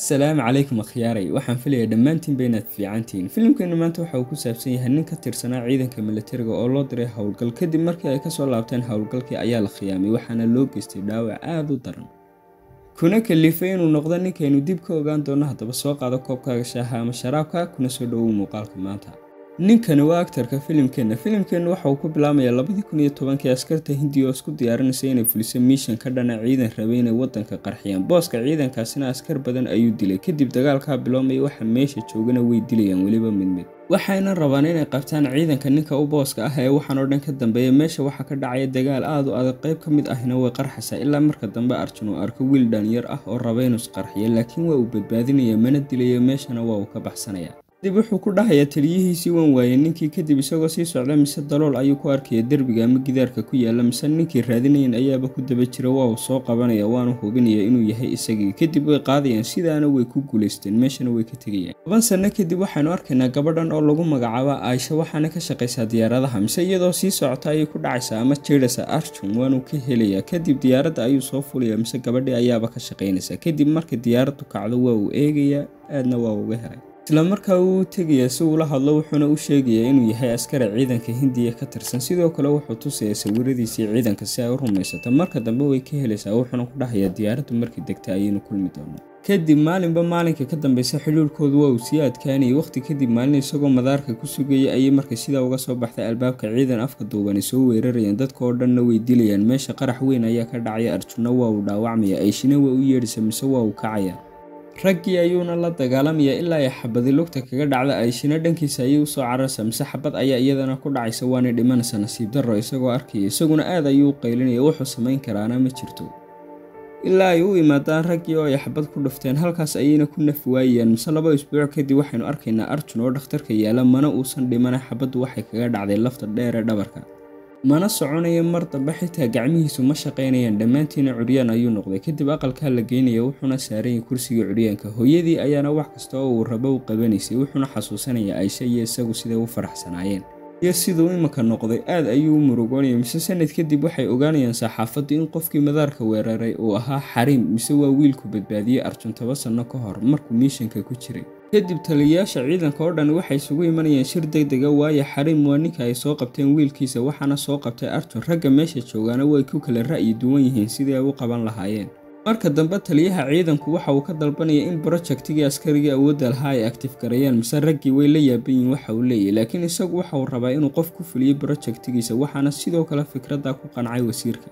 asalaamu calaykum akhyaaray waxaan filayaa dhammaantiinba inaad fiicantihiin filimkeenu maanta waxa uu ku saabsan yahay nin ka tirsanaa ciidanka militariga oo loo diray howlgal kadib markii ay kasoo laabteen howlgalkii ayaa la khiyaamay waxaana loo geystay dhaawac aada u daran kuna kalifay inuu noqdo ninkaynu dib ka ogaan doono haddaba soo qaado koobkaaga shaaha ama sharaabka kuna soo dhowow muuqaalka maanta ninkani waa aktarka filimkeenna filimkeenna waxa uu ku bilaamayaa labadii kun iyo tobankii askarta hindiya oo isku diyaarinaysa inay fuliso miishan ka dhana ciidan rabay inay wadanka qarxiyaan booska ciidankaasina askar badan ayuu dilay kadib dagaalkaa biloomaya waxa meesha joogana way dilayaan weliba mid mid waxayna rabaan inay qabtaan ciidanka ninka u booska ah ee waxaan oo dhan ka dambeeya meesha waxaa ka dhacaya dagaal aada u adag qayb ka mid ahina way qarxaysaa ilaa marka dambe arjun uu arko wiil dhalinyar ah oo raba inuu isqarxiyo laakiin waa uu badbaadinaya mana dilayo meeshana waa uu ka baxsanaya kadib wuxuu ku dhahayaa taliyihiisii waan waayay ninkii kadib isagoo sii socda mise dalool ayuu ku arkaya derbiga ama gidaarka ku yaala mise ninkii raadinayan ayaaba ku daba jira waa uu soo qabanaya waanu hubinaya inuu yahay isagii kadib way qaadayaan sidaana way ku guulaysteen meeshana way ka tegayaan toban sanno kadib waxaynu arkaynaa gabadhan oo lagu magacaabo aisha waxaana ka shaqaysaa diyaaradaha mise iyadoo sii socota ayay ku dhacaysaa ama jeedhasa arjun waanu ka helayaa kadib diyaaradda ayuu soo fulaya mise gabadhii ayaaba ka shaqaynaysaa kadib marka diyaaraddu kacdo waa uu eegayaa aadna waa uga helay isla markaa wuu tegayaa si uula hadlo wuxuuna u sheegayaa inuu yahay askari ciidanka hindiya ka tirsan sidoo kale wuxuu tusayaa sawiradiisii ciidanka si ay u rumaysato marka dambe way ka helaysaa wuxuuna ku dhahayaa diyaaraddu markii degta ayaynu kulmi doonaa kadib maalinba maalinka ka dambeysa xidhiirkoodu waa uu sii adkaanayay waqti kadib maalin isagoo madaarka ku sugayay ayay markay sidaa uga soo baxday albaabka ciidan afka duubani soo weerarayaan dadka oo dhanna way dilayaan meesha qarax weyn ayaa ka dhacaya arjunna waa uu dhaawacmaya ayshina waa u yeedhisa mise waa uu kacaya raggii ayuuna la dagaalamayaa ilaa ay xabadi lugta kaga dhacda ayshina dhankiisa ayay usoo cararsa mise xabad ayaa iyadana ku dhacaysa waanay dhimanaysa nasiib darro isagoo arkaya isaguna aad ayuu u qaylinaya wuxuu samayn karaana ma jirto ilaa ay u imaadaan raggii oo ay xabad ku dhufteen halkaas ayayna ku naf waayayaan mise laba isbuuc kadib waxaynu arkaynaa arjun oo dhakhtarka yaala mana uusan dhimana xabaddu waxay kaga dhacday lafta dheer ee dhabarka mana soconaya mar dambe xitaa gacmihiisu ma shaqaynayaan dhammaantiina curyaan ayuu noqday kadib aqalkaa la geynaya wuxuuna saaranyay kursiga curyaanka hooyadii ayaana wax kasta oo uu rabo u qabanaysay wuxuuna xasuusanaya aisha iyo isagu siday u faraxsanaayeen iyo siduu iminka noqday aad ayuu u murugoonaya mise sanad kadib waxay ogaanayaan saxaafaddu in qofkii madaarka weeraray uu ahaa xariim mise waa wiilku badbaadiyey arjun toba sanno ka hor markuu miishanka ku jiray kadib taliyayaasha ciidanka oo dhan waxay isugu imanayaan shir deg dega waayo xariim waa ninka ay soo qabteen wiilkiisa waxaana soo qabtay arjun ragga meesha joogaana way ku kala ra'yi duwan yihiin sidii ay u qaban lahaayeen marka dambe taliyaha ciidanku waxa uu ka dalbanaya in brojektigii askarigii awoodda lahaa ay aktif gareeyaan mise raggii way la yaaban yihiin waxa uu leeyahy laakiin isagu waxa uu rabaa inuu qof ku fuliyo brojektigiisa waxaana sidoo kale fikradda ku qancay wasiirka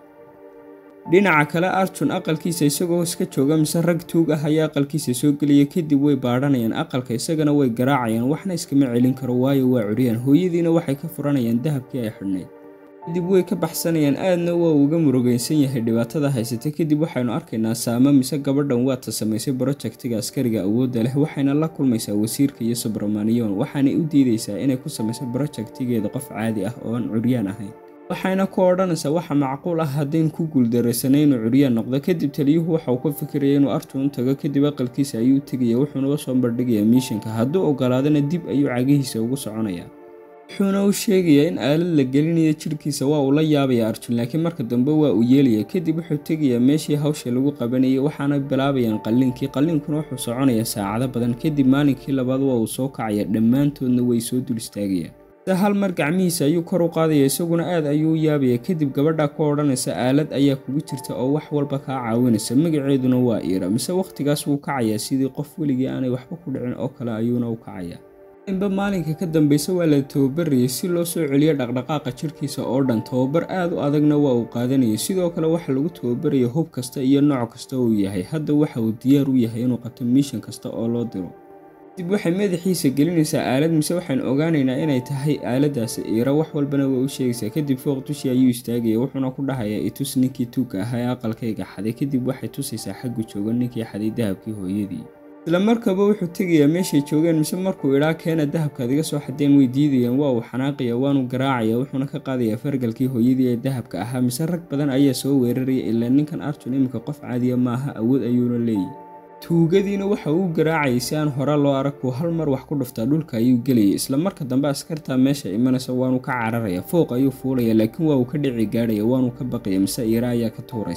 dhinaca kale arjun aqalkiisa isagoo iska jooga mise rag tuug ah ayaa aqalkiisa soo gelaya kadib way baadhanayaan aqalka isagana way garaacayaan waxna iskama celin karo waayo waa curyaan hooyadiina waxay ka furanayaan dahabkii ay xidhnayd kadib way ka baxsanayaan aadna waa uga murugaysan yahay dhibaatada haysata kadib waxaynu arkaynaa saamo mise gabadhan waata samaysay brojektiga askariga awoodda leh waxayna la kulmaysaa wasiirka iyo subramaniyon waxaanay u diidaysaa inay ku samayso brojektigeeda qof caadi ah oo aan curyaan ahayn waxayna ku odhanaysaa waxa macquul ah haddayn ku guuldaraysanay inuu curyaan noqdo kadib taliyuhu waxa uu ka fikiraya inuu arjun u tago kadib aqalkiisa ayuu tegaya wuxuuna usoo bandhigayaa miishanka hadduu ogolaadana dib ayuu cagihiisa ugu soconayaa wuxuuna u sheegayaa in aalad la gelinayo jidhkiisa waa uu la yaabaya arjun laakiin marka dambe waa uu yeelaya kadib wuxuu tegayaa meeshii hawsha lagu qabanayay waxaana bilaabayaan qalliinkii qalliinkuna wuxuu soconayaa saacado badan kadib maalinkii labaad waa uu soo kacaya dhammaantoodna way soo dul istaagayaan se hal mar gacmihiisa ayuu kor u qaadaya isaguna aad ayuu u yaabaya kadib gabadha ku odhanaysa aalad ayaa kugu jirta oo wax walba kaa caawinaysa magaceeduna waa iira mise wakhtigaas wuu kacayaa sidii qof weligii aanay waxba ku dhicin oo kale ayuuna u kacayaa inba maalinka ka dambeysa waa la tababarayay si loo soo celiyo dhaqdhaqaaqa jidhkiisa oo dhan tababar aad u adagna waa uu qaadanayay sidoo kale waxa lagu tababaraya hub kasta iyo nooc kasta uu yahay hadda waxa uu diyaar u yahay inuu qabto miishan kasta oo loo diro kadib waxay madaxiisa gelinaysaa aalad mise waxaynu ogaanaynaa inay tahay aaladaasi iira wax walbana way u sheegaysaa kadib fooq dushii ayuu istaagaya wuxuuna ku dhahayaa itus ninkii tuugka ahaa ee aqalkayga xaday kadib waxay tusaysaa xaggu jooga ninkii xaday dahabkii hooyadii isla markaba wuxuu tegayaa meeshay joogeen mise markuu idhaa keena dahabkaad iga soo xadeen way diidayaan waa uu xanaaqaya waanu garaacaya wuxuuna ka qaadayaa fargalkii hooyadii ee dahabka ahaa mise rag badan ayaa soo weeraraya ilaa ninkan arjun iminka qof caadiya maaha awood ayuuna leeyahy tuugadiina waxa uu garaacayay si aan hore loo arag kuu hal mar wax ku dhuftaa dhulka ayuu gelayay isla marka dambe askartaa meesha imanaysa waanu ka cararaya fooq ayuu fuulaya laakiin waa uu ka dhici gaadhaya waanu ka baqaya mise iira ayaa ka tuuraysa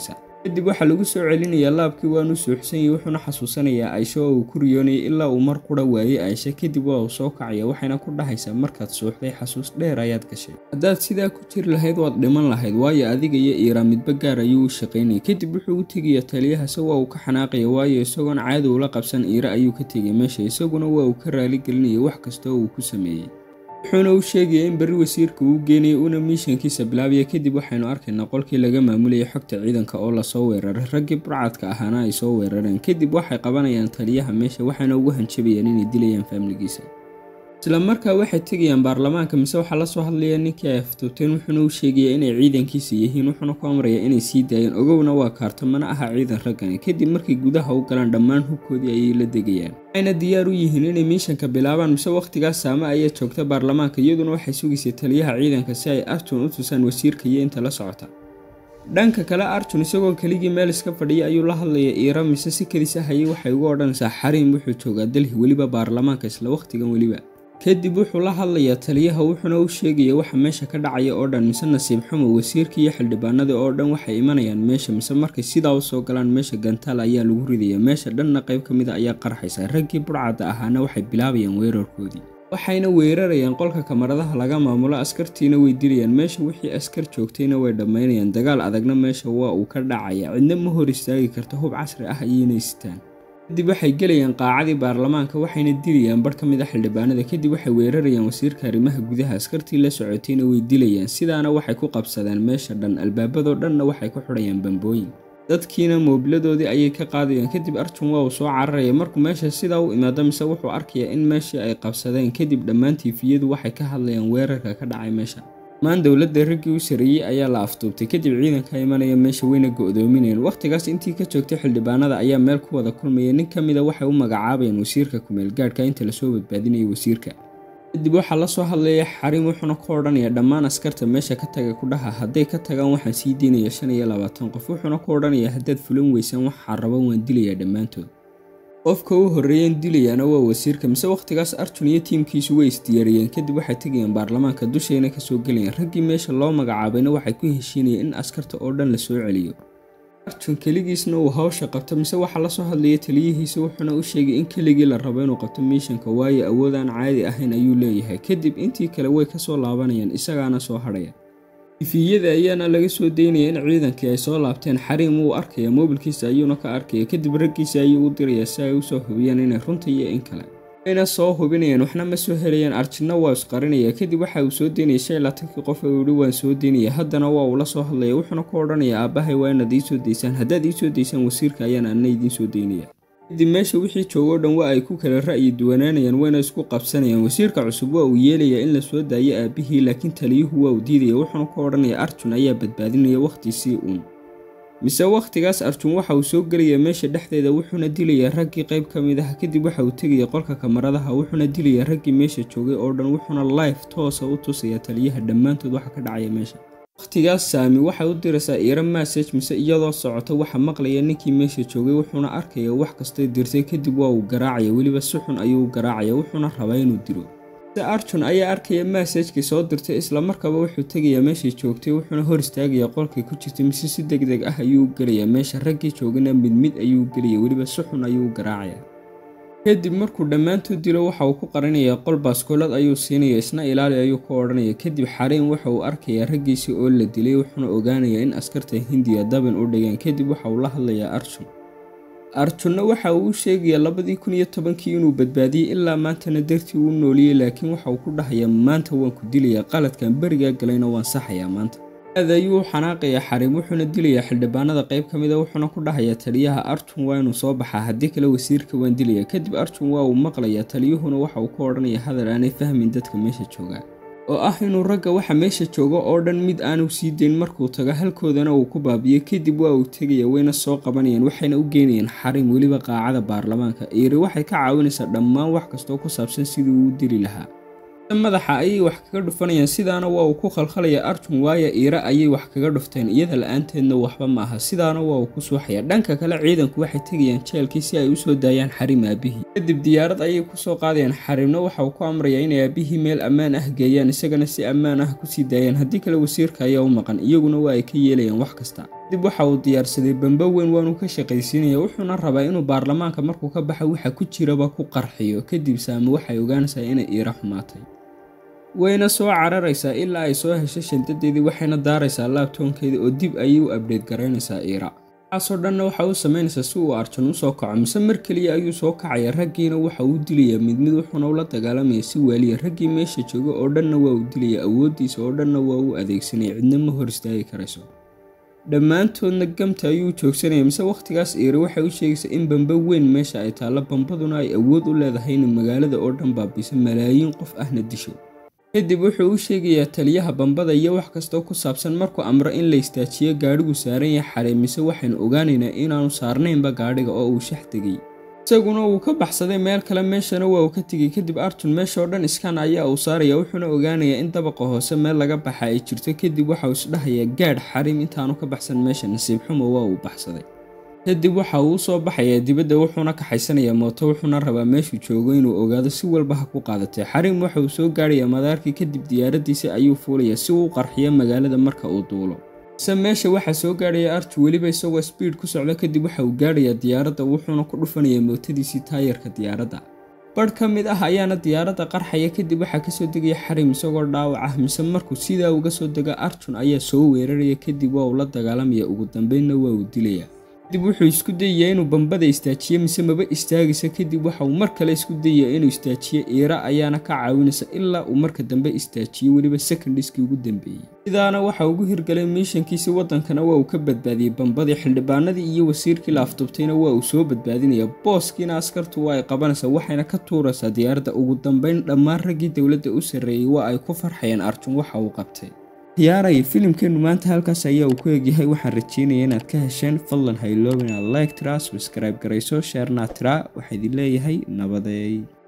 kadib waxaa lagu soo celinayaa laabkii waanu suuxsanyay wuxuuna xasuusanayaa aisho oo uu ku riyoonayay ilaa uu mar qura waayey aisha kadib waa uu soo kacaya waxayna ku dhahaysaa markaad suuxday xasuus dheer ayaad gashay haddaad sidaa ku jiri lahayd waad dhiman lahayd waayo adiga iyo iira midba gaar ayuu u shaqaynayay kadib wuxuu u tegaya taliyaha se waa uu ka xanaaqaya waayo isagoon caadi ula qabsan iira ayuu ka tegay meesha isaguna waa uu ka raaligelinayay wax kastoo uu ku sameeyey wuxuuna u sheegaya in berri wasiirka uu geenayay una miishankiisa bilaabaya kadib waxaynu arkaynaa qolkii laga maamulayay xogta ciidanka oo lasoo weeraray raggii burcadka ahaana ay soo weerareen kadib waxay qabanayaan taliyaha meesha waxayna ugu hanjabayaan inay dilayaan faamligiisa isla markaa waxay tegayaan baarlamaanka mise waxaa lasoo hadlaya ninkii ay aftuubteen wuxuuna u sheegayaa inay ciidankiisa yihiin wuxuuna ku amraya inay sii daayeen ogowna waa kaarto mana aha ciidan raggani kadib markay gudaha u galaan dhammaan hubkoodii ayay la degayaan waxayna diyaar u yihiin inay miishanka bilaabaan mise wakhtigaas saame ayaa joogta baarlamaanka iyaduna waxay sugaysay taliyaha ciidanka si ay arjun u tusaan wasiirka iyo inta la socota dhanka kale arjun isagoo keligii meel iska fadhiya ayuu la hadlaya iira mise si kadis ah ayay waxay ugu odhanaysaa xariim wuxuu joogaa dalhi weliba baarlamaanka isla wakhtigan weliba kadib wuxuu la hadlayaa taliyaha wuxuuna u sheegaya waxa meesha ka dhacaya oo dhan mise nasiib xumo wasiirka iyo xildhibaanada oo dhan waxay imanayaan meesha mise markay sidaa u soo galaan meesha gantaal ayaa lagu ridaya meesha dhanna qayb ka mid a ayaa qarxaysa raggii burcadda ahaana waxay bilaabayaan weerarkoodii waxayna weerarayaan qolka kamaradaha laga maamulo askartiina way dilayaan meesha wixii askar joogtayna way dhammaynayaan dagaal adagna meesha waa uu ka dhacaya cidna ma hor istaagi karta hub casri ah ayayna sitaan kadib waxay gelayaan qaacadii baarlamaanka waxayna dilayaan bar ka mid a xildhibaanada kadib waxay weerarayaan wasiirka arrimaha gudaha askartii la socotayna way dilayaan sidaana waxay ku qabsadeen meesha dhan albaabadoo dhanna waxay ku xidhayaan bambooyin dadkiina moobiladoodii ayay ka qaadayaan kadib arjun waa uu soo cararaya markuu meesha sidaa u imaado mise wuxuu arkayaa in meeshii ay qabsadeen kadib dhammaan tiifiyadu waxay ka hadlayaan weerarka ka dhacay meesha dhammaan dowladda raggii u sareeyey ayaa la aftuubtay kadib ciidanka imanaya meesha weyna go-doominayeen wakhtigaas intii ka joogtay xildhibaanada ayaa meel ku wada kulmaya nin ka mida waxay u magacaabayeen wasiirka kumeelgaadhka inta lasoo badbaadinayay wasiirka kadib waxaa lasoo hadlaya xariim wuxuuna ku odhanaya dhammaan askarta meesha ka taga kudhaha hadday ka tagaan waxaan sii deynaya shan iyo labaatan qof wuxuuna ku odhanaya haddaad fulan weysaan waxaa raba waan dilayaa dhammaantood qofka u horreeyeen dilayaana waa wasiirka mise wakhtigaas arjun iyo tiimkiisu way isdiyaariyeen kadib waxay tegayaan baarlamaanka dushayna kasoo gelayaan raggii meesha loo magacaabayna waxay ku heshiinayeen in askarta oo dhan lasoo celiyo arjun keligiisna uu hawsha qabto mise waxaa lasoo hadlaya taliyihiisa wuxuuna u sheegay in keligii la rabo inuu qabto miishanka waayo awood aan caadi ahayn ayuu leeyahay kadib intii kale way kasoo laabanayaan isagaana soo hadhaya tifiyada ayaana laga soo daynaya in ciidankii ay soo laabteen xariim wuu arkaya moobilkiisa ayuuna ka arkaya kadib raggiisa ayuu u diraya si ay usoo hubiyaan inay runta iyo in kale wayna soo hubinayaan waxna ma soo helayaan arjinna waa isqarinaya kadib waxa uu soo daynaya shan iyo laatankii qof uu yihi waan soo daynaya haddana waa uu la soo hadlaya wuxuuna ku odhanaya aabbahay waa inaad ii soo daysaan haddaad ii soo daysaan wasiirka ayaan anna idiin soo daynaya kadib meesha wixii joogoo dhan waa ay ku kala ra'yi duwanaanayaan wayna isku qabsanayaan wasiirka cusub waa uu yeelayaa in la soo daayo aabbihii laakiin taliyuhu waa uu diidaya wuxuuna ku odhanaya arjun ayaa badbaadinaya wakhtiisii uun mise wakhtigaas arjun waxa uu soo gelaya meesha dhexdeeda wuxuuna dilayaa raggii qayb ka mid ah kadib waxa uu tegaya qolka kamaradaha wuxuuna dilayaa raggii meesha joogay oo dhan wuxuuna life toosa u tusaya taliyaha dhammaantood waxa ka dhacaya meesha wakhtigaas saami waxay u diraysaa iira masaj mise iyadoo socota waxa maqlaya ninkii meesha joogay wuxuuna arkaya wax kastay dirtay kadib waa uu garaacaya weliba si xun ayuu garaacaya wuxuuna rabaa inuu dilo se arjun ayaa arkaya masajkii soo dirtay islamarkaaba wuxuu tegayaa meeshay joogtay wuxuuna hor istaagaya qolkay ku jirtay mise si deg deg ah ayuu gelayaa meesha raggii joogana mid mid ayuu gelaya weliba si xun ayuu garaacaya kadib markuu dhammaantood dilo waxa uu ku qarinayaa qol baaskoolad ayuu siinaya isna ilaali ayuu ku odhanaya kadib xariim waxa uu arkayaa raggiisii oo la dilay wuxuuna ogaanayaa in askarta hindiya dabin u dhigeen kadib waxa uu la hadlayaa arjun arjunna waxa uu u sheegayaa labadii kun iyo tobankii inuu badbaadiyey ilaa maantana dartii uu nooliyey laakiin waxa uu ku dhahayaa maanta waan ku dilayaa qaladkan berigaa galayna waan saxayaa maanta aad ayuu u xanaaqayaa xariim wuxuuna dilayaa xildhibaanada qayb ka mida wuxuuna ku dhahayaa taliyaha arjun waa inuu soo baxaa haddii kale wasiirka waan dilaya kadib arjun waa uu maqlayaa taliyuhuna waxa uu ka odhanaya hadal aanay fahmin dadka meesha joogaa oo ah inuu ragga waxa meesha jooga oo dhan mid aanu sii dayn markuu tago halkoodana uu ku baabiyo kadib waa uu tegaya wayna soo qabanayaan waxayna u geynayaan xariim weliba qaacada baarlamaanka iiri waxay ka caawinaysaa dhammaan wax kastoo ku saabsan sidii uu u dili lahaa madaxa ayay wax kaga dhufanayaan sidaana waa uu ku khalkhalaya arjun waayo iira ayay wax kaga dhufteen iyada la-aanteedna waxba ma aha sidaana waa uu ku suuxaya dhanka kale ciidanku waxay tegayaan jeelkii si ay usoo daayaan xariim aabihii kadib diyaarad ayay kusoo qaadayaan xariimna waxa uu ku amrayaa inay aabihii meel ammaan ah geeyaan isagana si ammaan ah kusii daayaan haddii kale wasiirka ayaa u maqan iyaguna waa ay ka yeelayaan wax kasta kadib waxa uu diyaarsaday bamba weyn waanu ka shaqaysiinaya wuxuuna rabaa inuu baarlamaanka markuu ka baxa waxa ku jiraba ku qarxiyo kadib saame waxay ogaanaysaa inay iira xumaatay wayna soo cararaysaa ilaa ay soo hesho shandadeedii waxayna daaraysaa laabtoonkeeda oo dib ayay u abdheed garaynaysaa iira waxaasoo dhanna waxa uu samaynaysaa si uu arjan u soo kaco mise mar keliya ayuu soo kacaya raggiina waxa uu dilayaa mid mid wuxuuna ula dagaalamaya si waaliya raggii meesha jooga oo dhanna waa uu dilaya awooddiisa oo dhanna waa uu adeegsanaya cidna ma hor istaagi karayso dhammaantoodna gamta ayuu joogsanaya mise wakhtigaas iira waxay u sheegaysaa in bamba weyn meesha ay taallo bambaduna ay awood u leedahay inay magaalada oo dhan baabiso malaayiin qof ahna disho kadib wuxuu u sheegayaa taliyaha bambada iyo wax kastoo ku saabsan markuu amro in la istaajiyo gaadhigu saaran yahay xarey mise waxaynu ogaanaynaa inaanu saarnaynba gaadhiga oo uu shax tegay isaguna wuu ka baxsaday meel kale meeshana waa uu ka tegay kadib arjun meeshaoo dhan iskaan ayaa uu saaraya wuxuuna ogaanayaa in dabaqa hoose meel laga baxa ay jirto kadib waxauu isdhahayaa gaadh xarim intaanu ka baxsan meesha nasiib xumo waa uu baxsaday kadib waxa uu usoo baxayaa dibadda wuxuuna kaxaysanayaa mooto wuxuuna rabaa meeshuu joogo inuu ogaado si walba ha ku qaadatay xarim waxa uu soo gaarayaa madaarkii kadib diyaaradiisa ayuu fuulayaa si uu qarxiyo magaalada marka uu duulo ise meesha waxaa soo gaarhaya arju weliba isagoo sbiid ku socda kadib waxa uu gaadhayaa diyaaradda wuxuuna ku dhufanayaa mootadiisii taayarka diyaaradda badh ka mid ah ayaana diyaaradda qarxaya kadib waxaa kasoo degaya xarim isagoo dhaawac ah mise markuu sidaa uga soo dega arjun ayaa soo weeraraya kadib waa uu la dagaalamaya ugu dambeynna waa uu dilaya kadib wuxuu isku dayayaa inuu bambada istaajiyo mise maba istaagaysa kadib waxa uu mar kale isku dayayaa inuu istaajiyo iira ayaana ka caawinaysa ilaa uu marka dambe istaajiyo weliba secondiskii ugu dambeeyey sidaana waxa ugu hirgalay miishankiisi waddankana waa uu ka badbaadiyey bambadii xildhibaanadii iyo wasiirkii la afduubtayna waa uu soo badbaadinaya booskiina askartu waa ay qabanaysaa waxayna ka tuuraysaa diyaaradda ugu dambeyn dhammaan raggii dowladda u sarreeyey waa ay ku farxayeen arjun waxa uu qabtay ciyaaray filimkeennu maanta halkaas ayaa uu ku egyahay waxaan rajeynaya inaad ka hesheen fadlan ha iloobin inaad like tiraa subscribe garayso sheernaa tiraa waxaa idin leeyahay nabadeey